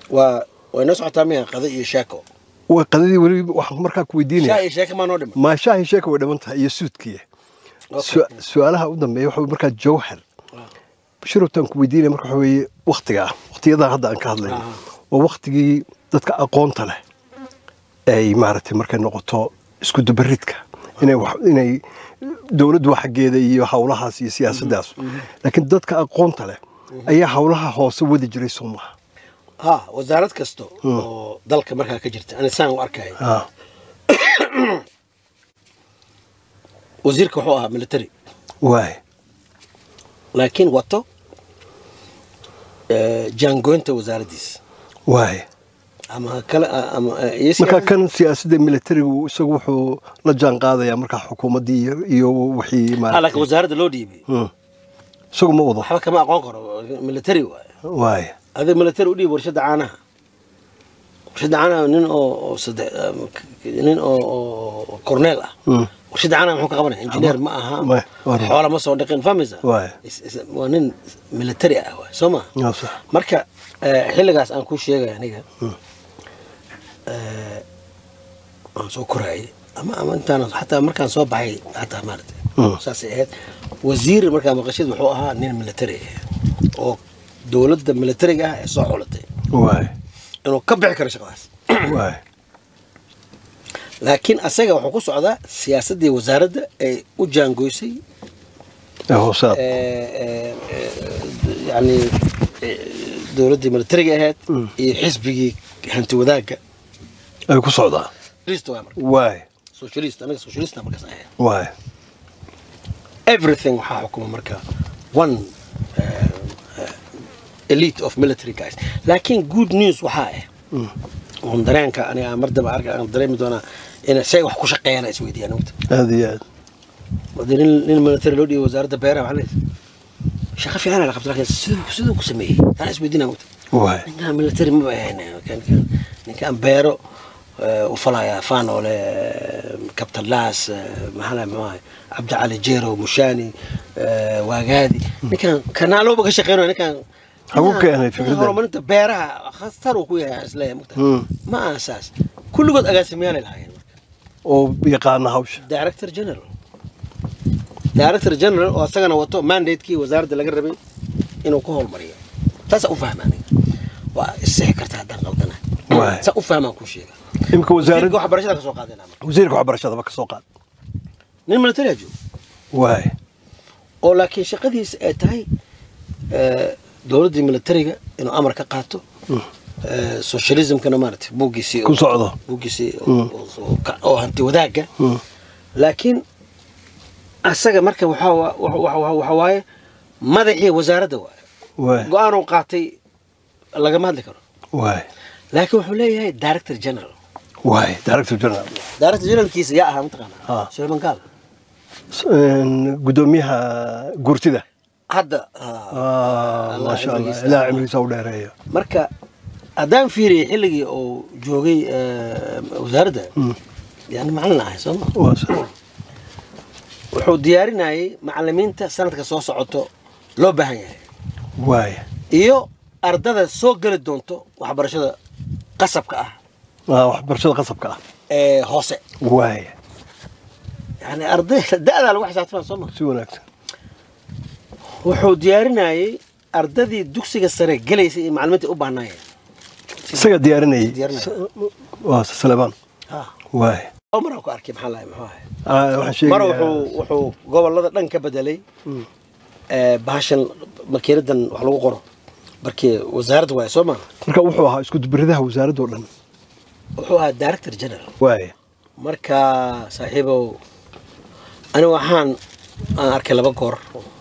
waa way noo socotaa miya qado iyo sheeko waa qadadii weli waxaan markaa ku shaa weydiinaya iyo sheeko maa noo dhiman maa shaahi sheeka way dhiman tahay iyo suudkiya Okay. Su- su-aalaha u dambeeya waxa weye markaa jawhar bashirowtaan ku weydiinaya marka waxa weeye waktiga ah waktiyadaa hadda aan ka hadlayno Ah. waa waktigii dadka aqoonta leh ay maaragtay markay noqoto isku dubaridka inay wax- inay dowladdu xaggeeda iyo hawlahaas iyo siyaasaddaas laakiin dadka aqoonta leh ayaa hawlaha hoose wadi jiray soo maha ha wasaarad kasta oo dalka markaa ka jirta ani saan u arkaya Ah, wasiirka wuxuu ahaa military waay laakiin wato eh, jaangoynta wasaaraddiisa waay ama kale ama eh, iyo markaa siyaasad- kan siyaasadda militarigu isagu wuxuu la jaan qaadayaa markaa xukuumaddii iyo- iyo wixii ha laakiin maaragtay wasaaradda loo dhiibay Mm. isagu ma wado waxba kama aqoon karo military waaye waay adiga military u dhiib warshadda caanaha warshadda caanaha nin oo oo saddex um, k- nin oo oo corneel ah Mm. warshadda caanaha muxuu ka qabanaya engineer ma aha Ma- waa- xoola ma soo dhaqin fahmaysa Waay. Is- is- waa nin military ah waay soo ma Yaa sax. marka eh, xilligaas aan kuu sheegaya aniga eh, aan soo koraayay ama ama intaan xataa markaan soo baxay xataa maarata Mm. saasay ahayd wasiir markaa maqashid wuxuu ahaa nin military ah oo dowladda militariga ah ee soo xulatay waay inuu ka bixi karo shaqadaas waay laakiin asaga wuxuu ku socdaa siyaasaddii wasaaradda ay u jaangoysay ee hoosaad eh, eh, eh, yacni eh, dowladdii militariga ahayd Mm. iyo xisbigii hanti wadaagga ay ku socdaa socialist waa marka waay socialist anaga socialista markaas ahayd waay everything waxaa xukuma marka one uh, uh, elite of military guys laakiin good news waxaa ah Mm. oon dareenka aniga aan mar daba arka aan dareemi doonaa in say wax ku shaqeeyaan ay isweydiiyaan ogta aad iyo aad wadii nin nin military loo dhiibay wasaaradda beeraha waxaa leeyahay shaqo fiican la qabta laakiin siduu siduu ku sameeyey taan isweydiinaa ogta waay ninkaan military maba ahayn kan- kan- ninkaan beero eh, u falaya faanoole captain las maxaa la muxuu ahay cabdicali jero mushani eh, waagaadi ninkaan kanaalooba ka shaqeynayo ninkaan Hagu ninkaan- keenay ninkaan fikraddan. horumarinta beeraha khastar uu ku yahay isleeyahay mugta Mm. ma aha saas kulligood agaasimayaalay lahaayeen marka oo yaqaana hawsha director general director general oo asagana wato mandatekii wasaaradda laga rabay inuu ku howlmariyo taasa u fahma aniga waa isixi karta haddaan qaldana Waay. saa u fahmaan kuu sheega imika wasiirka wasaaradda waxbarashada ka soo qaadayna marka wasiirka waxbarashadaba ka soo qaad nin military joogo waay oo laakiin shaqadiisa ay tahay eh, dowladdii militariga inuu amar ka qaato eh, socialismkana maaragtay buuggiisii Ku socdo. buuggiisii oo- Mm. oo- oo- oo hanti wadaagga Mm. laakiin asaga marka waxaa wa- wa- wa- wa- waxa waaye madaxii wasaaradda waaye waay go-aanuu qaatay lagama hadli karo waay laakiin wuxuu leeyahay director general waay director general director generalkiisa yaa ahaa mataqaana Ah. sulayman gaal Een, gudoomiyaha gurtida hadda ah, Ah, Allah maasha allah cimrigiisa. ilaa cimrigiisa u dheereeyo marka haddaan fiiriyay xilligii uu joogay eh, wasaaradda yani macalin ahay sooma waa sax. wuxuu diyaarinayay macalimiinta sanadka soo socoto loo baahan yahay waay iyo ardada soo geli doonto waxbarashada qasabka ah waa waxbarashada qasabka ah ee hoose waay yani arday da-daa lagu xisaabtama sooma si wanaagsan wuxuu diyaarinayay ardadii dugsiga sare gelaysay iyo macalimiinta u baahnaayeen isaga diyaarinayay Diyaarinaya. waa salebaan Ah. waay oo maraan ku arkay maxaa lahay muxuu ahay Ah, waxaan mar sheegayaa wuxuu wuxuu gobolada dhan ka bedelay ee, bahashan makiinadan wax lagu qoro markii wasaaradda waaye soo maha marka wuxuu ahaa isku dubridaha wasaaradda oo dhan wuxuu ahaa director general waay marka saaxiibow aniga waxaan aan arkay laba goor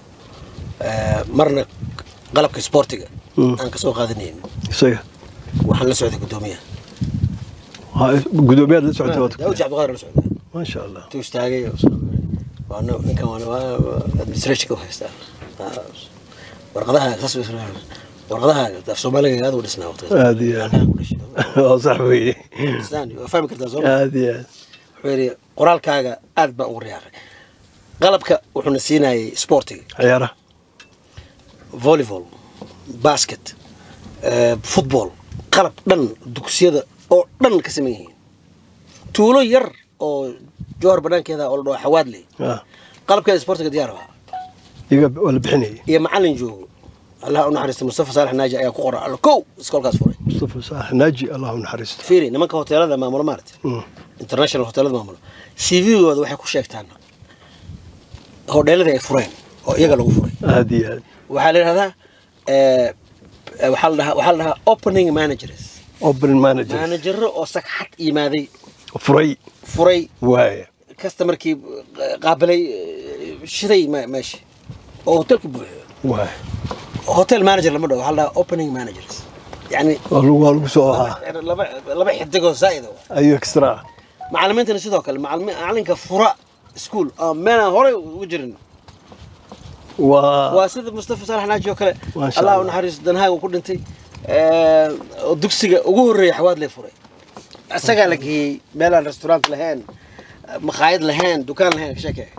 ee, marna qalabka sportiga Mm. aan kasoo qaadanayn isaga waxaan la socday guddoomiyaha Ha, gudoomiyaad la socotay waad daawud cabdiqaadir la socday maasha allah intuu istaagay oo soo- waa nin- ninkan waa- waa waa administrationka u haystaa Ah, warqadaha saas u isla- warqadaha af soomaaliga aad u dhisnaa waqtigaas. Aad iyo aad. Annaga ku dhashay. waa sax weeye Islaan, waa fahmi kartaa soo ma aad iyo aad wuxuu yidhi qoraalkaaga aad baan ugu riyaaqay qalabka wuxuuna siinayay sportiga ciyaaraha volleyball basket eh, football qalab dhan dugsiyada oo dhan ka saman yihiin tuulo yar oo jowhar banaankeeda oo la dhaho xawaadley ah qalabkeeda sportiga diyaar ahaa iyaga waa la bixinayay iyo macalin joogo allah u naxariista mustafa saalax naaji ayaa ku qoran alla kow iskoolkaas furay mustafa saalax naaji allah u naxariisto fiiri nimanka hoteelada maamulo maarata Mm. international hoteelada maamulo cv-gooda waxay ku sheegtaan hodheeladii ay fureen oo iyaga lagu furay aad iyo aad waxaa la yidhahdaa eh, eh, waxaa la dhahaa waxaa la dhahaa opening managers open manager manajaro oo sagxad yimaaday furay furay waaya customerkii eh, qaabilay eh, shiday me- meesha oo hotelka buuxiyo waaya hotel manager lama dhaho waxaa la dhahaa opening managers yani waa lagu waa lagu soo ahaa laba laba xidigoo zaa'ida waa ayuu extra macalimiintana sidoo kale macalimi- macalinka fura school oo meelaan horey ugu jirin waa waa sida mustafa saalax naaji oo kale Masha allah u Allah. naxariisto danhaaga ku dhintay eh, oo dugsiga ugu horreeya xawaad lee furay isagaa la geeyey meelaan restaurant lahayn makhaayad lahayn dukaan lahayn ka sheekee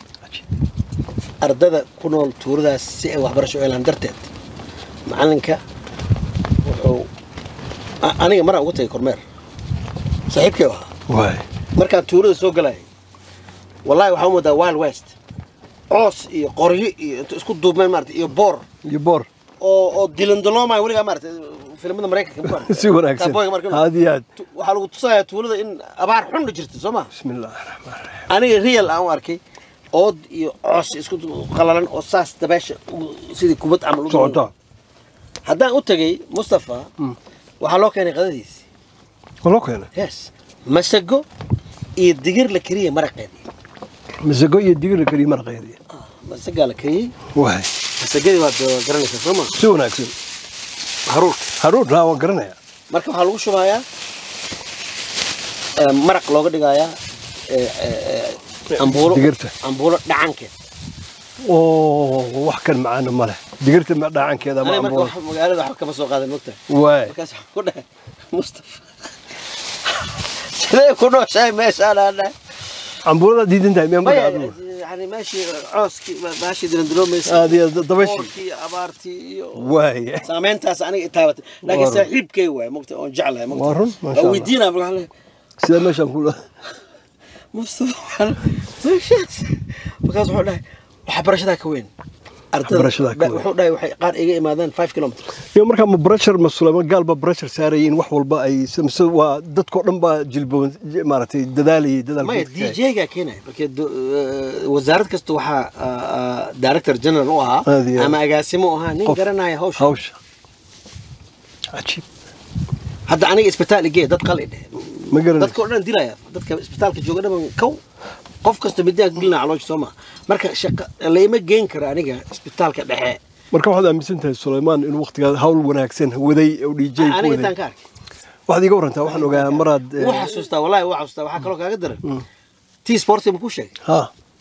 ardada ku nool tuuradaas si ay waxbarasho u helaan darteed macalinka wuxuu a- aniga maraan ugu tagay kormeer saaxiibkay u ahaa waaya markaan tuurada soo galayay wallahi waxaa u moodaa wild west coos iyo qoryo iyo inta isku duubmeen maarata iyo boor iyo boor oo oo dilandaloomaya weligaa maarata filimada maraykanka maarata. si wanaagsan Cowboyga marka- aad iyo aad Tu- waxaa lagu tusayaa tuulada in abaar xun jirta soo ma bismi illaahi raxmaan raxiim aniga real aan u arkay ood iyo coos isku du- qalalan oo saas dabeesha u- sidii kubad camal u socota haddaan u tagay mustafa Mm. waxaa loo keenay qadadiisi waa loo keenay yes masago iyo digir la kariya maraqeedii masago iyo digir la kariye maraqeedii masagaa la kariyey waaya masagadii waad uh, garanaysaa soo ma si wanaagsan haruurka haruur raa waan garanaya marka waxaa lagu shubayaa eh, maraq looga dhigayaa eh, eh, eh, ambuulo Digirta. ambuulo dhacankeed oo wax kan macaana ma leh digirta ma dhacankeeda ma aniga marka amboon wax magaalada waxba kama soo qaadan mogtahay waaya markaas waxaan ku dhahay mustafa sidee ku nooshahay meeshaan aan dhahay cambuurada diidan tahay miyaa marka maya adigu yani meeshii cooskii baashii dilandiloomaysa aad iyo aad dabashi oorkii abaartii iyo waaya saameyntaas aniga itaabatay laakiin Waa run. saaxiibkay waay mogta oon jeclahay mogta Waa run, masha oo Allah. weydiinaa marka waxaan leeyahay sida meeshaan kula mustafa waxaan meeshaas markaas wuxuu dhahay waxbarashadaa ka weyn Waxbarashadaa ka weyn. wuxuu dhahay waxay qaar iga imaadaan five kilometers iyo markaa ma brashar ma suleyman gaal ba brashar saarayay in wax walba ay mise waa dadkoo dhan baa jilboon maaragtay dadaalayay maya dadaalka d j-gaa keenaya marka do- eh, wasaarad kasta waxaa ah, ah, director general u ahaa Aad iyo aad. ama agaasimo u ahaa nin Qof. garanaya hawsha hawsha cajiib hadda aniga isbitaal igee dad qali dheh ma garanaysa dadka oo dhan dilaya dadka isbitaalka jooga dhan kow qof kasta midaan gelinaa caloosha soo maa marka shaqa layma geen karo aniga isbitaalka dhexe marka waxaad aaminsan tahay suleymaan inuu waqtigaa hawl wanaagsan waday oo dj ku aniga waday intaan ka arkay waxaad iga warantaa waxaan ogaa maraad eh, wuu xasuustaa wallahi wuu xasuustaa waxaa kaloo kaaga daran tii sportiga ma ku sheegay ha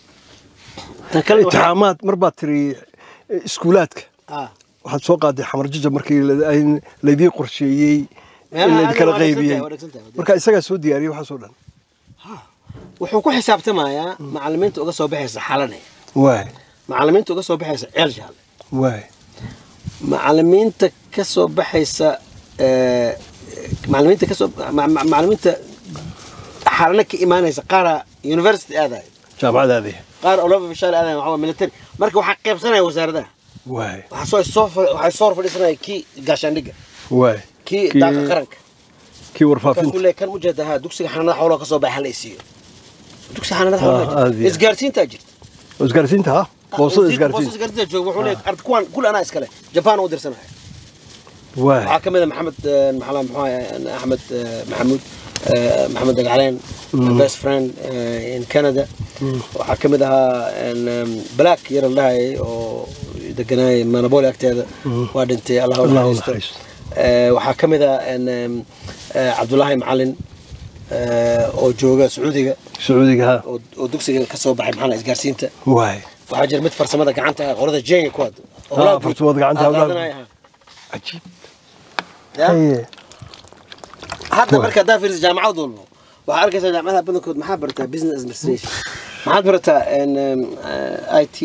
tan kale waxaa- itixaamaad mar baad tiri eh, iskuulaadka ah waxaad soo qaaday xamar jija markii la- ay- laydii qorsheeyey in Meelaha laydinkala adiga waa dhegsan tahay, qaybiyey waa dhegsan tahay. marka isagaa soo diyaariyey waxaasoo dhan wuxuu ku xisaabtamayaa macalimiinta uga soo baxaysa xalane waay macalimiinta uga soo baxaysa ceel jaale waay macalimiinta ka soo baxaysa eh, macalimiinta ka soo ma- ma- macalimiinta xalane ka imaanaysa qaara university aadayo jaamacadaadii qaar olova bishaal aadayo waxaa waa military marka waxaa qaybsanaya wasaaradaha waay waxaa soo soo fa- waxaa soo hor fadhiisanaya kii gaashaandhigga waay kii Kii- daaqa qaranka kii markaasuu warfaafinta leeyahay kan ujeeda ha dugsiga xanaanada xoolaha ka soo baxa hala isiiyo dugsiga xanaanada xoolaha Ah, aad jirta. iyo- isgaarsiintaa jirta isgaarsiinta ha boosada isgaarsiinta isgaarsiinta jooga wuxuu leeyahay ard kuwan kul anaa iskale jabaan u dirsanaya waay waxaa ka mid a maxamed eh, maxaa muxuu ahay, axmed eh, maxamuud eh, maxamed dagacleen best friend eh, in canada waxaa ka mid ahaa en, em, black yar la dhahayay oo deganaayay manaboli agteeda waa dhintay allah u Allah u naxariisto naxariisto. Eh, waxaa ka mid ah en, em, eh, cabdulaahi macalin eh, oo jooga sacuudiga sacuudiga ha oo oo dugsiga ka soo baxay maxaa la isgaarsiinta waay waxaa jira mid farsamada gacanta ah qolada jenga ku hadda Ah, farsamada gacanta, hawlaha- cajiib haye hadda marka haddaa fiiriso jaamacad walbo waxaa arkaysaa jaamacadaha badankood maxaa bartaa business administration maxaad barataa en, em, eh, i t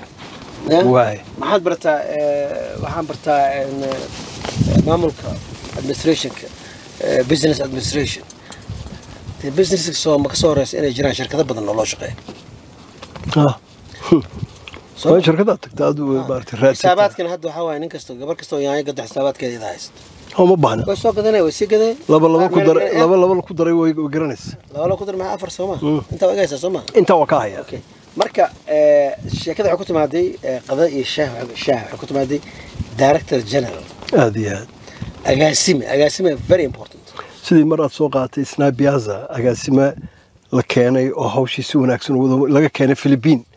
Ya? waay maxaad barataa eh, waxaan bartaa en, eh, maamulka administrationka eh, business administration dee businesska soo ma ka soo horeysa inay jiraan shirkado badan oo loo shaqeeya Ah. Soo waa shirkadaad tagta aad maarata raadsataa xisaabaadkana hadda waxaa waaye nin kasta gabar kasta oo yaanyo gado xisaabaadkeeda ida haysta oo ma baahna way soo gadanay way sii gaday laba laba ku Meel- daray meel- laba laba ku daray way way garanaysa laba laba ku dar maxaa afar soo ma Mm. intaa waa igaysaa soo ma intaa waa ka haya okay marka eh, sheekada waxay ku timaaday eh, qada iyo shaah waxay- shaah waxay ku timaaday director general aad iyo aad agaasime agaasime very important sidii mar aad soo qaadatay snabiaza agaasime la keenay oo hawshii si wanaagsan u wado laga keenay philibiin